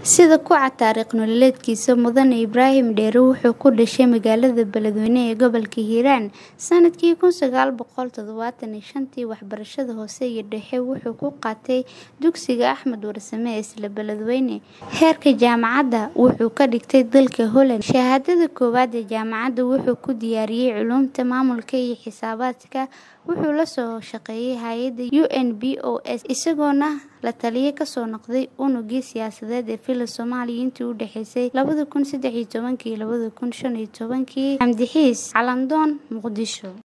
Sida ku cad taariikh nololeedkiisa, Mudane Ibraahim Dheere wuxuu ku dhashay magaalada Beledweyne ee gobolka Hiiraan sanadkii kun sagaal boqol toddobaatan iyo shantii. Waxbarashada hoose iyo dhexe wuxuu ku qaatay dugsiga Axmed Warsame ee isla Beledweyne. Heerka jaamacadda wuxuu ka dhigtay dalka Holland. Shahaadada koowaad ee jaamacadda wuxuu ku diyaariyay Culuumta Maamulka iyo Xisaabaadka. Wuxuu la soo shaqeeyay hay'adda UNBOS, isagoona la-taliye ka soo noqday unuggii siyaasadeed ee Villa Soomaaliya intii u dhaxaysay labada kun saddex iyo tobankii iyo labada kun shan iyo tobankii. Xamdi Xiis, Calandoon, Muqdisho.